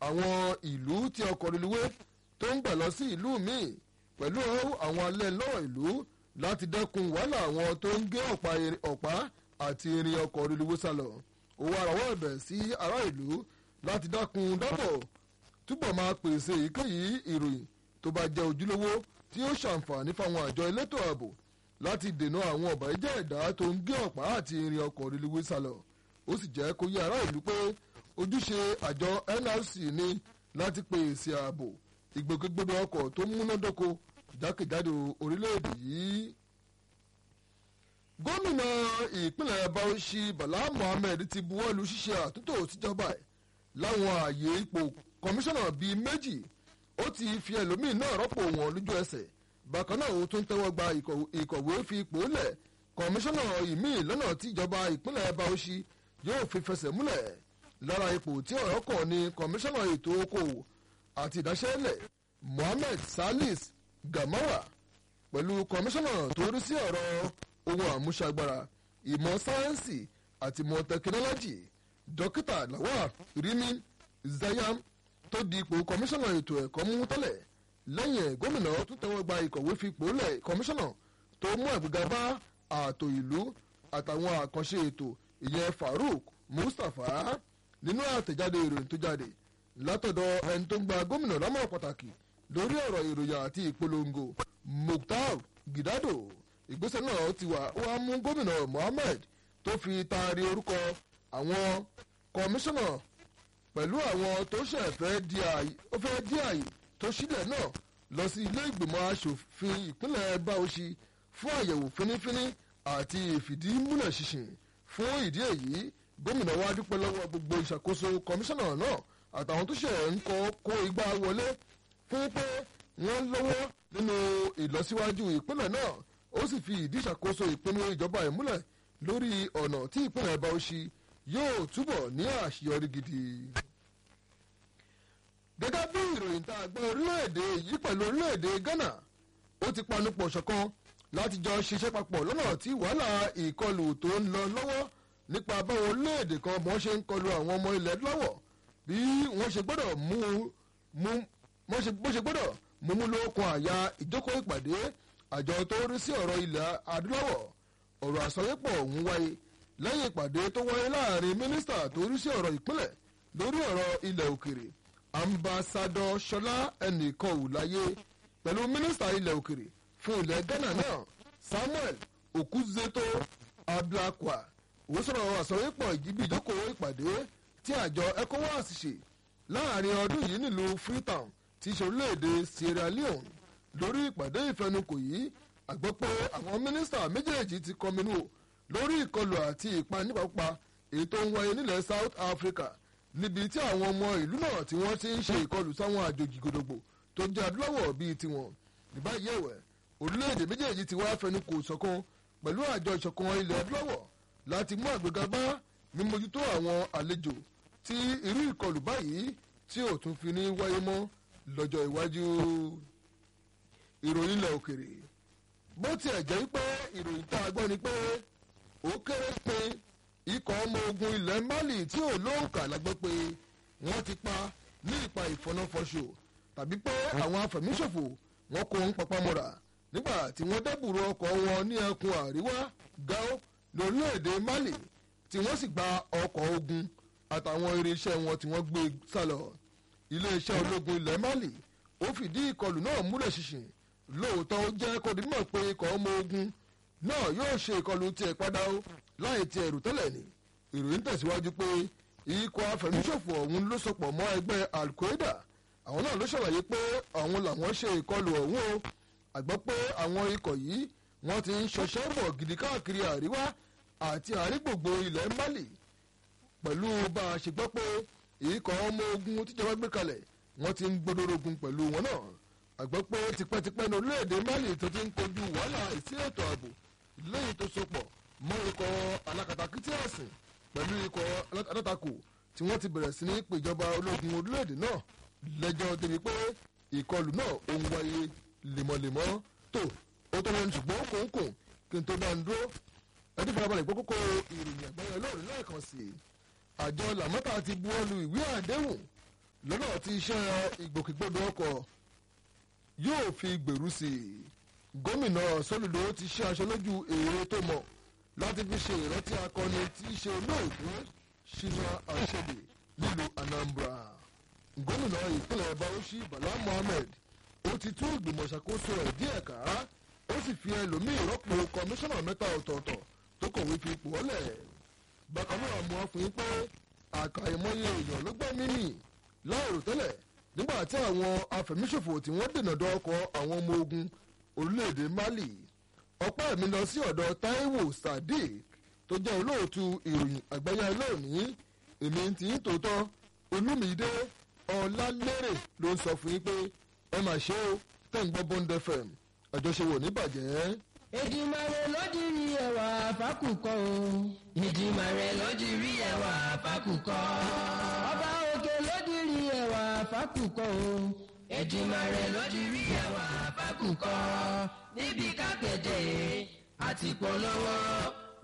àwọn ìlú tí ọkọ̀ reluwé tó ń gbà lọ sí ìlú míì pẹ̀lú àwọn alẹ́ lọ́rọ̀ ìlú láti dẹ́kun wàhálà àwọn tó ń gé ọ̀pá àti irin ọkọ̀ reluwé sálọ ó wá rawọ́ ẹ̀bẹ̀ sí ará ìlú láti dákun dábọ̀ túbọ̀ máa pèsè èyíkéyìí ìròyìn tó bá jẹ́ ojúlówó tí ó ṣàǹfààní fáwọn àjọ elétò ààbò láti dènà àwọn ọ̀bàyéjẹ́ ẹ̀dá tó ń gé ọ̀pá àti irin ọkọ̀ reluwé sálọ ó sì jẹ́ kó yé ará ìlú pé ojúṣe àjọ nrc ní láti pèsè ààbò ìgbòkègbodò ọkọ̀ tó múnádóko jákèjádò orílẹ̀-èdè yìí. gómìnà ìpínlẹ̀ bauchi bala mohammed ti buwọ́lu ṣíṣe àtúntò síjọba ẹ̀ láwọn ààyè ipò kọmíṣánná bíi méjì ó ti fi ẹlòmíì náà rọ́pò wọn lójú ẹsẹ̀ bákan náà ó tún tẹ́wọ́ gba ìkọ̀wé fi ipò lẹ̀ kọmíṣánná ìmíì lọ́nà tí ìjọba ìpínlẹ̀ bauchi yóò fi fẹsẹ̀ múlẹ̀ lára ipò tí ọ̀rọ̀ kàn ní kọmíṣánná ètò okòwò àti ìdáṣẹ́lẹ̀ mohammed salis gamawa pẹ̀lú kọmíṣánná tó rí sí ọ̀rọ̀ ohun àmúṣagbára ìmọ̀ sáyẹ́ǹsì àti ìmọ̀ tẹkinọ́lọ́jì dókítà lawal rimi zayam tó di ipò kọmíṣánná ètò ẹ̀kọ́ mú tẹ́lẹ̀ lẹ́yìn ẹ̀ gómìnà tún tẹ́wọ́ gba ìkọ̀wé fipò lẹ̀ kọmíṣánná tó mú àgbéga bá ààtò ìlú àtàwọn àkànṣe ètò ìyẹn farouk mustapha nínú àtẹ̀jáde ìròyìn tó jáde látọ̀dọ̀ ẹni tó ń gba gómìnà lámọ̀ràn pàtàkì lórí ọ̀rọ̀ ìròyìn àti ìpolongo mukhtar gidado ìgbésẹ̀ náà ti wà wá mú gómìnà mohammed tó fi taari orúkọ àwọn kọmíṣánná pẹ̀lú àwọn tó ṣẹ̀ fẹ́ di àyè tó sílẹ̀ náà lọ sí ilé ìgbìmọ̀ asòfin ìpínlẹ̀ báwọ̀ṣì fún àyẹ̀wò fínífíní àti ìfìdímúlẹ̀ ṣinṣin fún ìdí èyí gómìnà wa dúpẹ́ lọ́wọ́ gbogbo ìṣàkóso kọmíṣánná náà àtàwọn tó ṣẹ̀ ń kọ́ kó igbá wọlé fún pé wọ́n lọ́wọ́ nínú ìlọsíwájú ìpínlẹ̀ náà ó sì fi ìdí ìṣàkóso ìpinnu ìjọba ìmúlẹ̀ lórí ọ̀nà tí ìpínlẹ̀ báwọ̀ṣì yóò túbọ̀ ní àṣeyọrí gidi. gẹ́gẹ́ bí ìròyìn tá a gbọ́ orílẹ̀-èdè yìí pẹ̀lú orílẹ̀-èdè ghana ó ti panupọ̀ ṣọ̀kan láti jọ ṣiṣẹ́ papọ̀ lọ́nà tí wàhálà ìkọlù tó ń lọ lọ́wọ́ nípa báwọn orílẹ̀-èdè kan bọ́n ṣe ń kọlu àwọn ọmọ ilẹ̀ lọ́wọ́ bí wọ́n ṣe gbọ́dọ̀ mú mú bó ṣe gbọ́dọ̀ mú mú lókun àyà ìjókòó ìpàdé àjọ tó rí sí ọ̀rọ̀ ilẹ̀ adúláwọ̀ ọ̀rọ̀ àsọyépọ̀ ọ̀hún wáyé lẹ́yìn ìpàdé tó wáyé láàrin mínísítà tó rí sí ọ̀rọ̀ ìpínlẹ̀ lórí ọ̀rọ̀ ilẹ̀ òkèrè ambassadọ ṣọlá ẹnìkan ò láyé pẹ̀lú mínísítà ilẹ̀ òkèrè fún ilẹ̀ ghana náà samuel okuzeto ablakwa ó sọ̀rọ̀ àsọyépọ̀ ìjìbí ìjókòó ìpàdé tí àjọ ecowas ṣe láàrin ọdún yìí nílùú freetown ti ṣe orílẹ̀-èdè sierra leone lórí ìpàdé ìfẹnukò yìí àgbọ́ pé àwọn mínísítà méjèèjì ti kọminú lórí ìkọlù àti ìpanípapá èyí tó ń wáyé nílẹ̀ south africa níbi tí àwọn ọmọ ìlú náà tí wọ́n ti ń ṣe ìkọlù sáwọn àjòjì gòdògbò tó jẹ́ adúláwọ̀ bíi tiwọn níbàyí ẹ̀wẹ̀ orílẹ̀-èdè méjèèjì ti wá fẹnukò ṣọ̀kan pẹ̀lú àjọ ìṣọ̀kan ilẹ̀ adúláwọ̀ láti mú àgbéga bá mímójútó àwọn àlejò tí irú ìkọlù báyìí tí ò tún fi ní wáyé mọ́ lọ́jọ́ iwájú ìròyìn ilẹ̀ òkèrè bó tiẹ̀ jẹ́ pé ìròyìn tá a gbọ́ ni pé ó kéré pé ikọ̀ ọmọ ogun ilẹ̀ mali tí ò lóǹkà lágbọ́ pé wọ́n ti pa ní ipa ìfọnáfọṣọ tàbí pé àwọn afẹ̀míṣòfò wọn kò ń papamọ́ra nígbà tí wọ́n dẹ́bùrú ọkọ̀ wọn ní ẹkùn àríwá gao lórílẹ̀‐èdè mali tí wọ́n sì gba ọkọ̀ ogun àtàwọn irinṣẹ́ wọn tí wọ́n gbé sálọ iléeṣẹ́ ológun ilẹ̀ mali ó fìdí ìkọlù náà múlẹ̀ ṣinṣin lóòótọ́ ó jẹ́ kó dimọ̀ pé ikọ̀ ọmọ ogun náà yóò ṣe ìkọlù tiẹ̀ padà ó láì ti ẹ̀rù tẹ́lẹ̀ ni ìròyìn tẹ̀síwájú pé ikọ̀ afẹ̀míṣòfò ọ̀hún ló sopọ̀ mọ́ ẹgbẹ́ al-qaeda àwọn náà ló ṣàlàyé pé àwọn làwọn ṣe ìkọlù ọ̀hún o àgbọ́ pé àwọn ikọ̀ yìí wọ́n ti ń ṣọṣẹ́ bọ̀ gidi káàkiri àríwá àti àrígbògbò ilẹ̀ mali pẹ̀lú bá a ṣe gbọ́ pé ikọ̀ ọmọ ogun tíjọba gbé kalẹ̀ wọ́n ti ń gbódòrógun pẹ̀lú wọn náà àgbọ́ pé tipẹ́tipẹ́ ní orílẹ̀-èdè mali tó ti ń kojú wàhálà ìsí ètò ààbò lẹ́yìn tó sopọ̀ mọ́ ikọ̀ alákatakítí ẹ̀sìn pẹ̀lú ikọ̀ alátakò tí wọ́n ti bẹ̀rẹ̀ sí ní pèjọba ológun orílẹ̀-èdè náà lẹ́jọ́ débi pé ìkọlù náà ó ń wáyé lemọ́lemọ́ tó ó tó wọn ṣùgbọ́n kòńkòń kí n tó bá ń dúró ẹni farabalẹ̀ gbọ́ kókó ìròyìn àgbáyé lóòrùn lẹ́ẹ̀kan sí i àjọ làmọ́tà ti buwọ́lu ìwé àdéhùn lọ́nà tí iṣẹ́ ìgbòkègbodò ọkọ̀ yóò fi gbèrú sí i gómìnà sólùdó ti ṣe aṣọ lójú èrè tó mọ̀ láti fi ṣe ìrántí akọni tí í ṣe olóògbé ṣínà àṣẹdè nílùú anambra gómìnà ìpínlẹ̀ bauchi bala mohammed ó ti tún ìgbìmọ̀ ṣàkóso ẹ̀ díẹ̀ ká ó sì fi ẹlòmíì rọ́pò kọmíṣánná mẹ́ta ọ̀tọ̀ọ̀tọ̀ tó kọ̀wé fi ipò ọ́lẹ̀ bákan náà mú ọ fún yín pé àkàìmọye èèyàn ló gbẹ́ mímì láìrò tẹ́lẹ̀ nígbà tí àwọn afẹ̀míṣòfò tí wọ́n dènà dọ́kọ̀ àwọn ọmọ ogun orílẹ̀-èdè mali ọpẹ́ mi lọ sí ọ̀dọ̀ taiwo sadiq tó jẹ́ olóòtú ìròyìn àgbáyé lónìí èmi ti ń tòótọ́ olúmídé ọ̀làlérè ló ń sọ fún yín pé ẹ mà ṣe ó tẹ̀ ń gbọ́ bond fm àjọṣe ní bàjẹ́. Èdìmàrè ló di rí ẹwà fákùkọ o. Èdìmàrè ló di rí ẹwà fákùkọ. Ọba òkè ló di rí ẹwà fákùkọ o. Èdìmàrè ló di rí ẹwà fákùkọ. Níbi kápẹ́tẹ̀ àti polówó